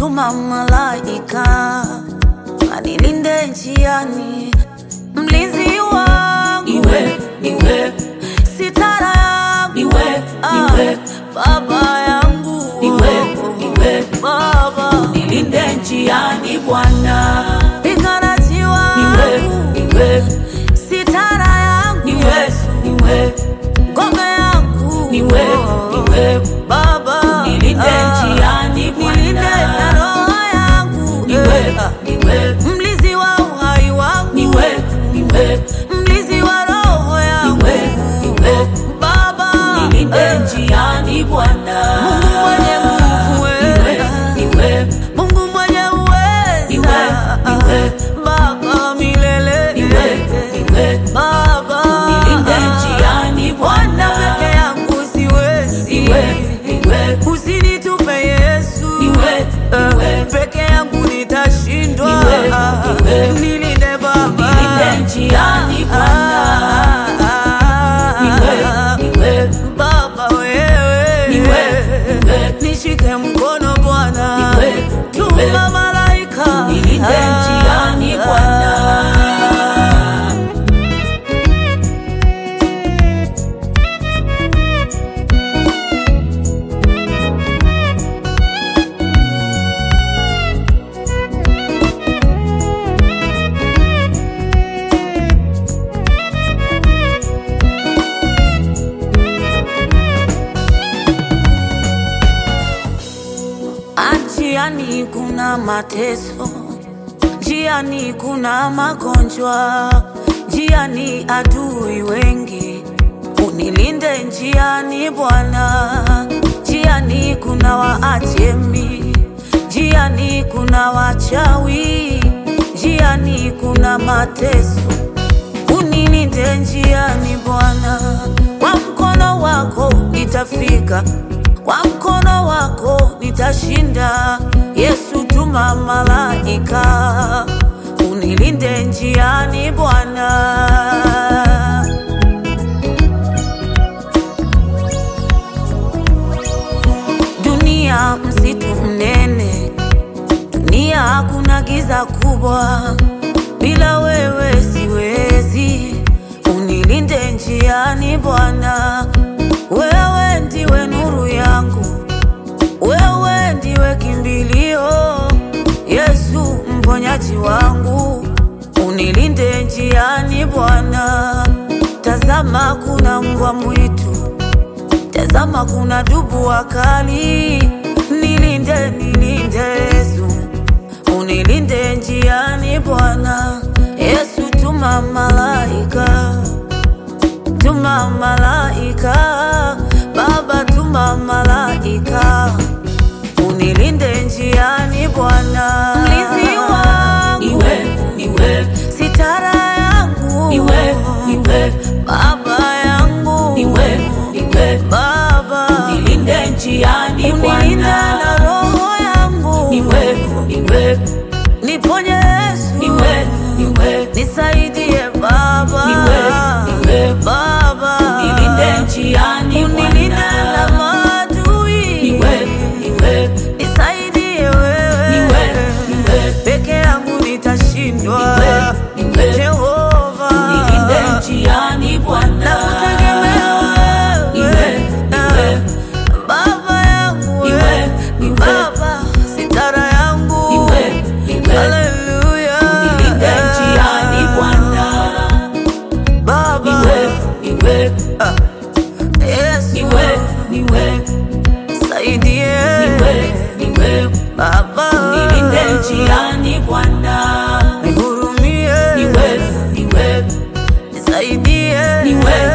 tuma malaika anilinde njiani, mlinzi wangu Niwe, niwe, sitara yangu Niwe, Ah, niwe. baba yangu Niwe, niwe. baba nilinde njiani Bwana. piganaji Niwe, wangu niwe, sitara yangu niwe, niwe, ngome yangu niwe, niwe, baba nilinde Ah, njiani Bwana. nilinde na roho yangu niwe, Eh, ah. niwe, mlizi wa uhai wangu niwe, niwe, mlizi wa roho yangu niwe, niwe, baba nilinde eh, njiani Bwana. Mungu mwenye nguvu Niwe, eh, niwe, Mungu mwenye Niwe, uweza niwe. baba milele niwe, niwe, baba nilinde njiani Bwana Bwana. peke yangu siwezi Niwe, niwe, usinitupe Yesu Niwe, Eh, niwe. peke yangu nitashindwa Niwe, niwe. nilinde baba nilinde njiani Bwana. Niwe, niwe, Baba wewe Niwe, niwe. nishike mkono Bwana Niwe, niwe. tuma malaika nilinde njiani Bwana. Njiani kuna mateso, njiani kuna magonjwa, njiani adui wengi. Unilinde njiani Bwana, njiani kuna waajemi, njiani kuna wachawi, njiani kuna mateso. Unilinde njiani Bwana, kwa mkono wako nitafika, kwa mkono wako nitashinda. Yesu, tuma malaika unilinde njiani Bwana. Dunia msitu mnene, dunia hakuna giza kubwa, bila wewe siwezi. Unilinde njiani Bwana, wewe ndiwe nuru yangu, wewe ndiwe kimbilio, Yesu mponyaji wangu, unilinde njiani Bwana. Tazama kuna mbwa mwitu Tazama kuna dubu wakali, nilinde nilinde Yesu, unilinde njiani Bwana. Yesu tuma malaika, tuma malaika, Baba tuma malaika, unilinde njiani Bwana. Mlinzi wangu, Niwe, niwe, sitara yangu, niwe, niwe, Baba yangu, niwe, niwe, Baba nilinde njiani unilinda Bwana. na roho yangu, Niwe, niwe, niponye Yesu, niwe, niwe, nisaidie Baba, Niwe, niwe. Baba nilinde njiani unilinde na Bwana. maadui, Niwe, niwe, nisaidie wewe, Niwe, niwe. peke yangu nitashindwa, Niwe, niwe. Jehova nilinde njiani Bwana. nakutegemea Niwe, wewe, niwe, Baba yangu Niwe, wewe, niwe. Baba sitara yangu niwe, niwe, Haleluya. nilinde njiani Bwana. Baba. Niwe, niwe, Ah. Yesu. niwe, niwe, Saidie. niwe, niwe, Baba. nilinde njiani Bwana. Nihurumie. Niwe, niwe, Nisaidie. niwe,